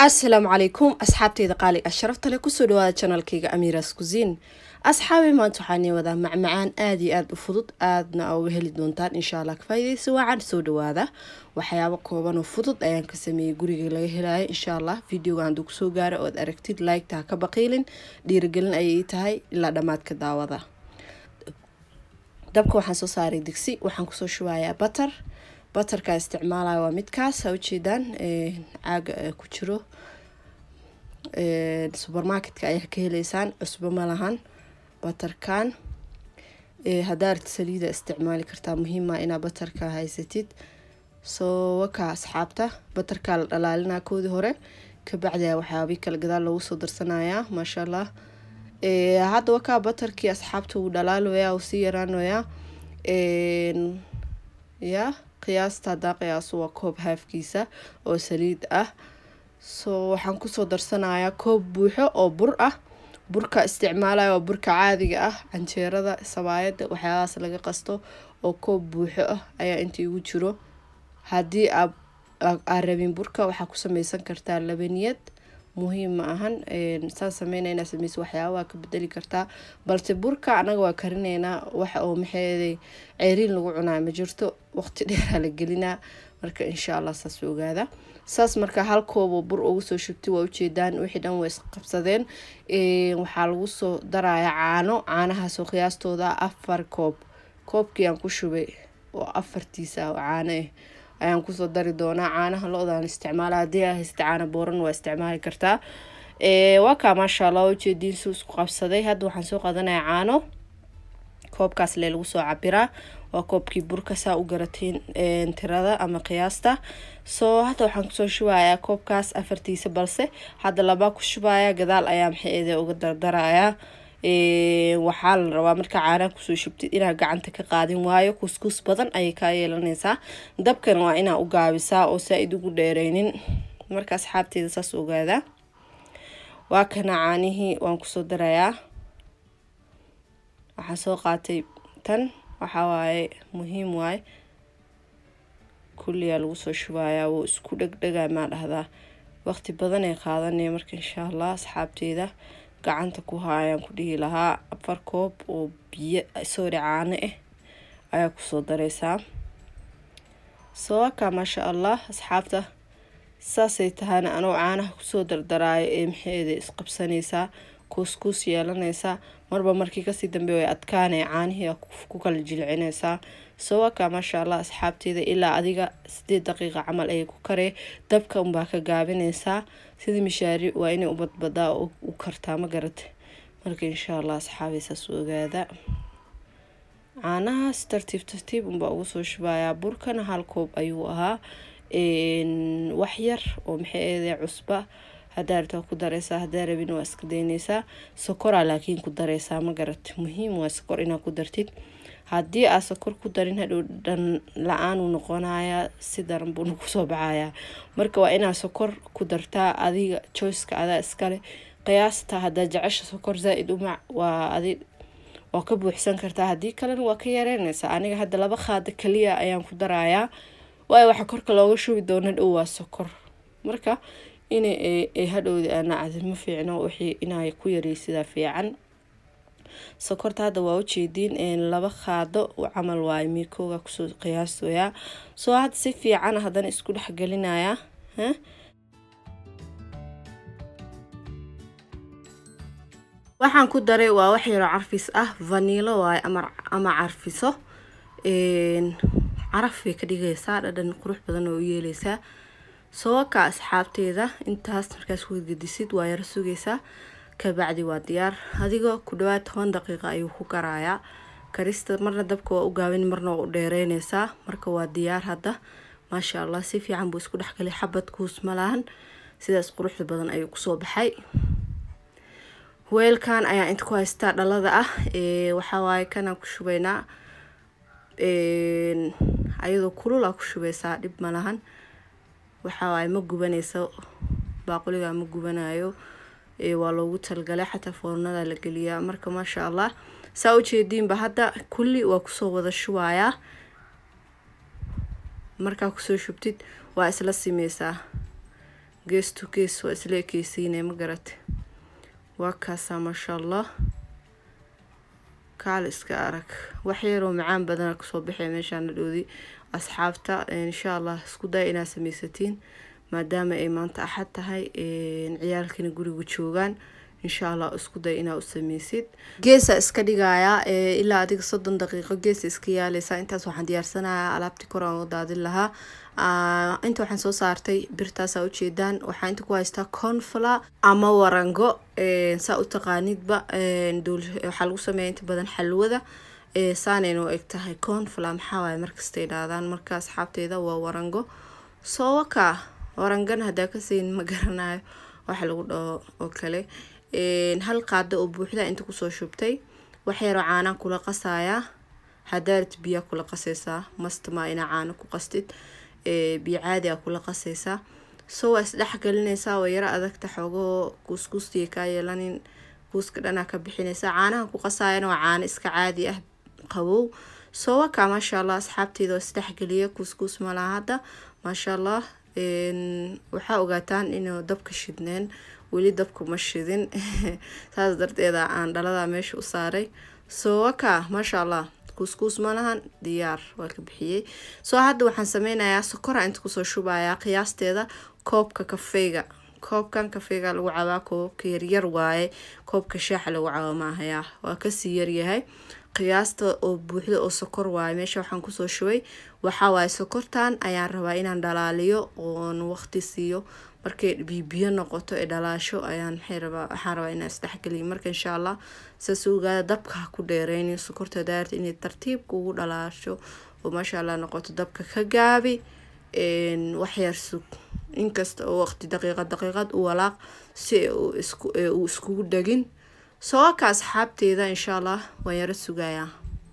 asalaamu calaykum asxaabteyda qaaliga sharafta leh kusoo dhawaada janalkayga amiras kusiin asxaabi maanta waxaan ii wadaa macmacaan aada iyo aada u fudud aadna uga heli doontaan insha allah kafaa'idaysa waacan soo dhawaada waxyaabo kooban oo fudud ayaan ka sameeyey guriga laga helayo insha allah videoga hadduu kusoo gaaro ood aragtid like-ta ha ka baqiilin dhiirigelin ayay ii tahay ilaa dhammaadka daawada dabka waxaan soo saaray digsi waxaan kusoo shubayaa batar batarkaa isticmaalaya waa midkaas ha ujeedaan caaga ku jiro supermarketka ayaa ka heleysaan cusbo ma lahan batarkan haddaad saliida isticmaali kartaa muhiima inaa batarka haysatid soo wakaa asxaabta batarkaa la dhalaalinaa koodii hore kabacdia waxyaabii kale gadaal loogu soo darsanayaa maasha allah hadda wakaa batarkii asxaabta wuu dhalaaloyaa uu sii yaraanoyaa ya qiyaasta haddaa qiyaaso waa koob haafkiisa oo saliid ah soo waxaan kusoo darsanayaa koob buuxo oo bur ah burka isticmaalaya waa burka caadiga ah canjeerada sabaayada waxyaabahaas laga qasto oo koob buuxo ah ayaa inta igu jiro haddii aa rabin burka waxaa ku sameysan kartaa labaniyad muhiim ma ahan saan sameyna inaa sameysa waxyaabaa ka bedeli kartaa balse burka anaga waa karineynaa wax oo maxeeday ceeriin lagu cunaa ma jirto waqti dheeraa la gelinaa marka insha allah saas ogaada saas marka hal kooboo bur ugu soo shubtay waa ujeedaan wixii dhan way isqabsadeen waxaa lagu soo darayaa caano caanahaasoo qiyaastooda afar koob koobkii aan ku shubay oo afartiisa caano ah ayaan kusoo dari doonaa caanaha lo-daan isticmaala haddii aa haysta caana booran waa isticmaali kartaa waa kaa maasha allah ujeediin suu isku qabsaday hadda waxaan soo qaadanayaa caano koobkaas lee lagu soo cabiraa waa koobkii burka saa u garatiin tirada ama qiyaasta soo hadda waxaan kusoo shubayaa koobkaas afartiisa balse hadda labaa ku shubaya gadaal ayaa maxeede uga dardarayaa waxaa la rabaa marka caanaha kusoo shubtid inaa gacanta ka qaadin waayo kuskus badan ayay kaa yeelanaysaa dabkan waa inaa u gaabisaa oo saa-id ugu dheereynin marka asxaabteeda saas ogaada waa kana caanihii waan kusoo darayaa waxaan soo qaatay tan waxaa waaye muhiim waaye kulliyaa lagu soo shubayaa wuu isku dhegdhega maa dhahdaa waqti badan ay qaadanaya marka insha allah asxaabteeda gacanta ku haayaan ku dhihi lahaa afar koob oo biyo soori caano ah ayaa kusoo dareysaa soowakaa maasha allah asxaabta saasay tahayna anoo caanaha kusoo dardaraayo ee maxeeda isqabsanaysaa kuuskuus yeelanaysaa marba markii kasii dambe way adkaanaya caanihii ku kala jilcinaysaa soowakaa maasha allah asxaabteeda ilaa adiga sideed daqiiqa camal ayay ku karee dabka unbaa ka gaabinaysaa sida mishaari waa inay u badbadaa oo u kartaa ma garata marka insha allah asxaabay saas ogaada caanahaas tartiib tartiib unbaa ugu soo shubayaa burkana hal koob ayuu ahaa wax yar oo maxay eedee cusba haddaa rabtaa ku dareysaa haddaa rabin waa iska daynaysaa sokoraa laakiin ku dareysaa ma garata muhiim waa sokor inaa ku dartid haddii aa sokor ku darin hadhow dhan la-aanuu noqonayaa si daran buuna kusoo baxayaa marka waa inaa sokor ku dartaa adiga joyceka adaa iskale qiyaasta haddaa jecesha sokor zaa-id umac waa adi waa ka buuxsan kartaa haddii kalena waa ka yareynaysaa aniga hadda laba qaada kaliya ayaan ku darayaa waayo waxa korka looga shubi doona dhow waa sokor marka in hadhowda aanacdi ma fiicno wixii inay ku yareysidaa fiican sokorta hadda waa ujeediin laba qaado camal waayo miikooga kusoo qiyaasoyaa soo hadda si fiican haddana isku dhexgelinayaa waxaan ku daray waa wax yaroo carfis ah vaniilo waayo ama carfiso caraf bay ka dhigaysaa dhadhan qurux badan oo u yeeleysaa sooka asxaabteeda intaas markaas wegedisid waa yaro sugaysaa kabacdi waa diyaar adigoo ku dhawaad toban daqiiqa ayuu ku garayaa karista marna dabka waa u gaabin marna waa u dheereynaysaa marka waa diyaar hadda maasha allah si fiican buu isku dhexgalay xabad kuus malahan sidaas quruxda badan ayuu kusoo baxay weelkan ayaa inta ku haystaa dhalada ah waxawaaye kanaan ku shubaynaa ayadoo kulul aa ku shubeysaa dhib malahan waxawaaye ma gubanayso baaquliga ma gubanayo waa loogu talgalay xataa foornada la geliyaa marka maasha allah saa ujeediinba hadda kulli waa kusoo wada shubayaa markaa kusoo shubtid waa isla simeysaa gees to gees waa isla ekeysiinay ma garate waa kaasaa maasha allah kaal iska arag wax yaroo macaan badana kasoo baxay meeshaana dhoodi asxaabta insha allah isku daya inaad sameysatiin maadaama ay maanta axad tahay ciyaalkana guriga joogaan insha allah isku day inaa u sameysid geesa iska dhigayaa ilaa adiga soddon daqiiqo geesa iska yaaleysa intaas waxaan diyaarsanayaa alaabtii kor aan u daadin lahaa inta waxaan soo saartay birtaasaa ujeedaan waxaa inta ku haystaa confla ama warango saa u taqaanidba waxaa lagu sameeya inta badan xalwada saanayna u eg tahay confla maxaa waaye markasta idhaahdaan marka asxaabteeda waa warango soowaka warangana haddaa kasayn ma garanayo waxa lagu dhaho oo kale hal qaado oo buuxda inta kusoo shubtay waxyaroo caanaan kula qasayaa hadaarat biyaa kula qasaysaa mastama inaa caano ku qastid biyo caadi a kula qasaysaa so waa isdhex gelinaysaa waa yaro adagta xoogahoo kuuskuustiya kaa yeelanin kuuska dhanaa ka bixinaysaa caanaha ku qasaayana waa caano iska caadi ah qabow soo wakaa maasha allah asxaabteyda waa isdhexgeliya kuuskuus malaha hadda maasha allah waxaa ogaataan inuu dabka shidneen weli dabka ma shidin saas darteeda aan dhalada meesha u saaray soo wakaa maasha allah kuuskuus malahan diyaar waa ka bixiyey soo hadda waxaan sameynayaa sokora inta kusoo shubayaa qiyaasteeda koobka kafeyga koobkan kafeyga lagu cabaa koobka yaryar waaye koobka shaaxa lagu cabo maahayaa waa kasii yaryahay qiyaasta oo buuxda oo sokor waaye meesha waxaan kusoo shubay waxaa waaye sokortan ayaan rabaa inaan dhalaaliyo oon waqti siiyo markay bibiyo noqoto ee dhalaasho ayaan maxay rabaa waxaan rabaa inaan isdhexgeliyo marka insha allah saas ogaada dabka ha ku dheereynin sokorta daarta inay tartiibka ugu dhalaasho oo maasha allah noqoto dabka ka gaabi waxyar sug inkasta oo waqti daqiiqad daqiiqad u walaaq si uu iskugu dhegin sooka asxaabteeda insha allah waan yaro sugayaa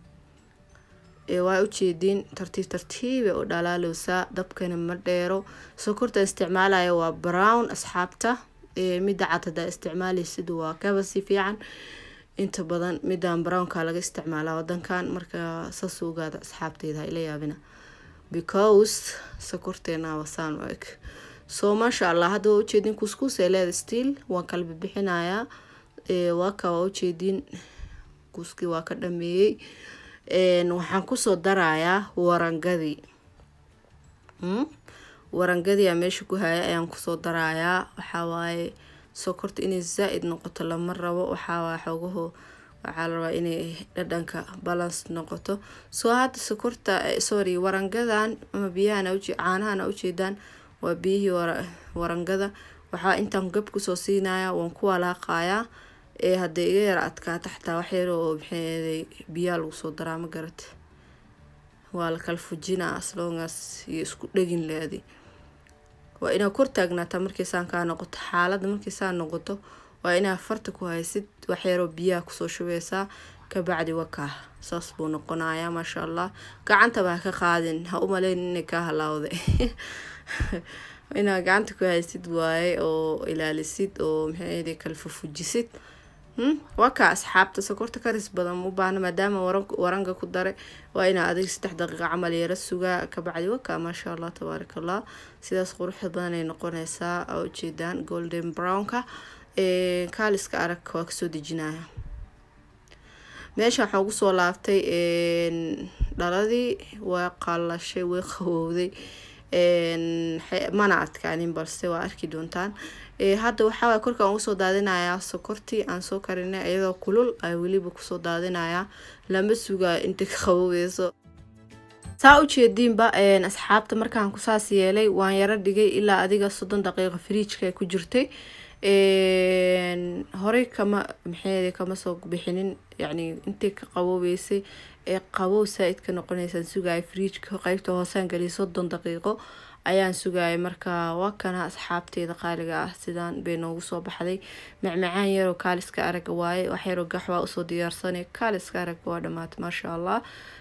waa ujeediin tartiib tartiiba u dhalaaleysaa dabkana ma dheero sokorta isticmaalaya waa brown asxaabta midda cad hadaa isticmaaleysid waa kaba si fiican inta badan midaan brownka laga isticmaalaa wadankan marka saas ogaada asxaabteeda ila yaabina because sokorteena wasaan u eg soo maasha allah hadda waa ujeedin kuskuus ee leeda stiil waan kala bixinayaa waaka waa ujeediin kuuskii waa ka dhameeyey waxaan kusoo darayaa warangadii warangadii aa meesha ku haya ayaan kusoo darayaa waxawaaye sokorta inay zaa-id noqoto lama rabo waxawaaye xoogaho waxaa la rabaa inay dhadhanka balance noqoto soo hadda sokorta sorry warangadan ama biyahan caanahan ujeedaan waa biyihii warangada waxaa intaan gab kusoo siinaya waan ku walaaqayaa ee hadday iga yara adkaata xataa waxyar oo maxay biyaa lagu soo daraa ma garata waa la kala fujinaa aslongaas iyo isku dhegin leedi waa inaa kor taagnaataa markiisaan kaa noqoto xaaladda markiisaan noqoto waa inaa farta ku haysid waxyaroo biyaha kusoo shubeysaa kabacdi wakaa saas buu noqonayaa maasha allah gacantaba ha ka qaadin ha u maleyn inay kaa halaawda inaa gacanta ku haysid waaye oo ilaalisid oo maxay kala fufujisid wakaa asxaabta sokorta karis badan u baahna maadaama waranga ku dare waa inaa adig saddex daqiiqa camal yara sugaa kabacdi wakaa maasha allah tabaaraka allah sidaas quruxda badan ay noqoneysaa aa ujeedaan golden brownka kaaliska arag waa kasoo dejinaya meesha waxaa ugu soo laabtay dhaladii waa qalashay way qabowday mana adkaanin balse waa arki doontaan hadda waxaaway korkaan ugu soo daadinayaa sokortii aan soo karinay iyadoo kulul ay weliba kusoo daadinayaa lama sugaa inta ka qaboweyso saa ujeediinba asxaabta markaan kusaas yeelay waan yaro dhigay ilaa adiga soddon daqiiqa firiijka ku jirtay horey kama maxay kama soo bixinin yacni intay ka qaboobeysay ee qabow saa-id ka noqoneysaan sugaya firiijka qeybta hoosaan geliya soddon daqiiqo ayaan sugayay marka waa kana asxaabteeda qaaliga ah sidaan bay noogu soo baxday macmacaan yaroo kaaliska araga waaye wax yaroo gaxwaa usoo diyaarsanay kaaliska araga waa dhamaatay maasha allah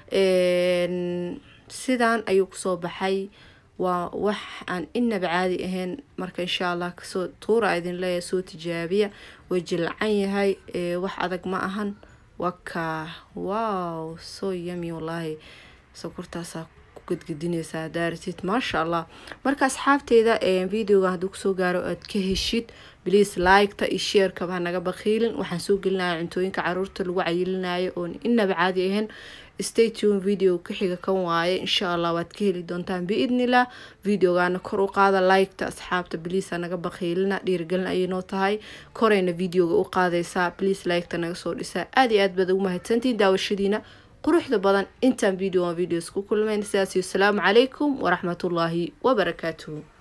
sidaan ayuu kusoo baxay waa wax aan inaba caadi ahayn marka insha allah kasoo tuura idin leeyahay soo tijaabiya way jilcan yahay wax adag ma ahan waka wow soo yami wallaahi sokortaasaa gadgadinaysaa daaratid maasha allah marka asxaabteyda videoga hadduu kusoo gaaro aad ka heshid bliis liketa iyo sheerkaba hanaga bakiilin waxaan soo gelinaya cuntooyinka caruurta lagu cayilinayo oon inaba caadi ahayn statun video ka xiga kan waaye insha allah waad ka heli doontaan biidnillah videogaana kor u qaada liketa asxaabta bliis hanaga bakiilina dhiirigelin ayay noo tahay korayna videoga u qaadaysaa bliis liketa naga soo dhisaa aada iyo aad baad ugu mahadsantiin daawashadiina quruxda badan intaan video videos ku kulmayn sidaas iyo asalaamu calaykum waraxmatullaahi wabarakaatuhu